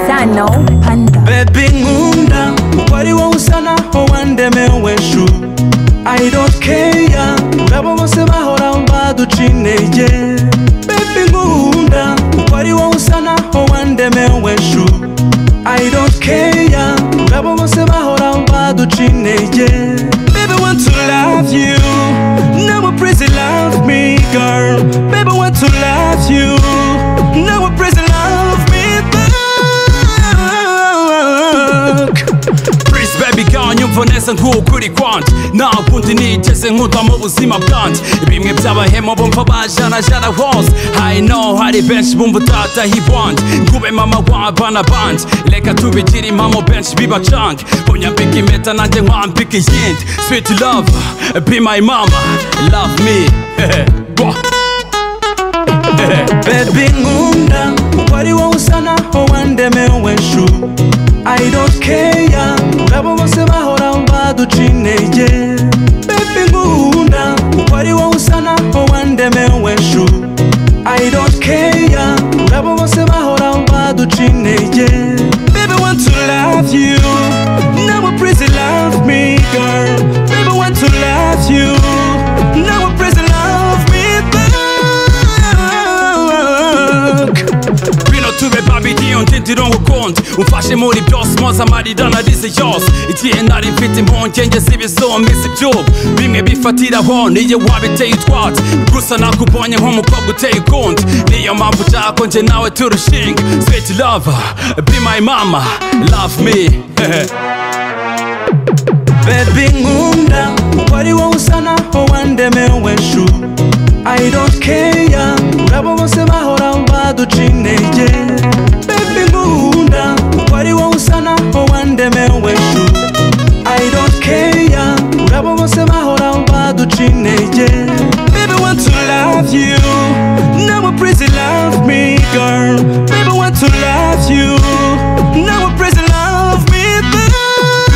Sano Panda. Baby nkunda umubari wowe usa naho wandemewe shu I don't care urabo bose bahora baduca intege Baby nkunda umubari wowe usa naho wandemewe shu I don't care urabo bose bahora baduca intege Baby I want to love you Now I praise you love me girl Baby I want to love you Now I praise you love me back Please baby girl nyumva neza nk'uko uri kwanjye nta kundi nigeze nkuta mu buzima bwanjye bimwe by'abahemu bumva bajanajana hose I know hari benshi bumva utataha ibwanjye ngube mama w'abana banjye reka tubigire impamo benshi bibacange unyambika impeta nanjye nkwambika iyindi sweet love be my mama love me Bwa. Baby nkunda kuko ari wowe usa naho wandemewe shu I don't care urabo bose bahora baduca intege Baby nkunda kuko ari wowe usa naho wandemewe shu I don't care urabo bose bahora baduca intege Baby I want to love you Now I praise you love me girl Baby I want to love you Now I praise you love me back bino tube babiri undi ndi n'ubukonje umfashe muri byose mpoza amarira narize yose igihe nari mfite impungenge z'ibisumba si ibyubu bimwe bifatiraho niyo wabiteye utwatsi gusa nakubonye nk'umukobwa uteye ukundi niyo mpamvu ushaka nje nawe turushinga sweet love be my mama love me Baby nkunda kuko ari wowe usa naho wandemewe shu I don't care urabo bose bahora baduca intege Baby nkunda kuko ari wowe usa naho wandemewe shu I don't care urabo bose bahora baduca intege Baby I want to love you Now I praise you love me girl Baby I want to love you Now I praise you love me back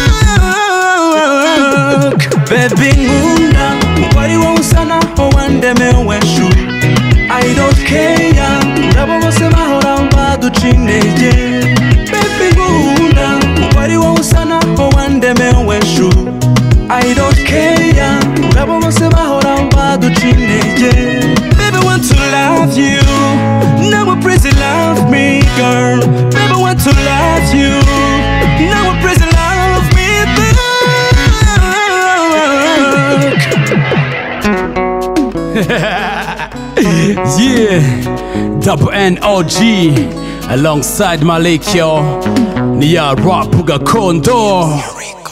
Baby nkunda kuko ari wowe usa naho wandemewe shu I don't care urabo bose bahora baduca intege Baby nkunda kuko ari wowe usa naho wandemewe shu I don't care urabo bose bahora baduca intege Baby I want to love you Now I praise you love me girl Baby I want to love you Now I praise you love me back yeah double nog alongside malekyo niya rap gakondo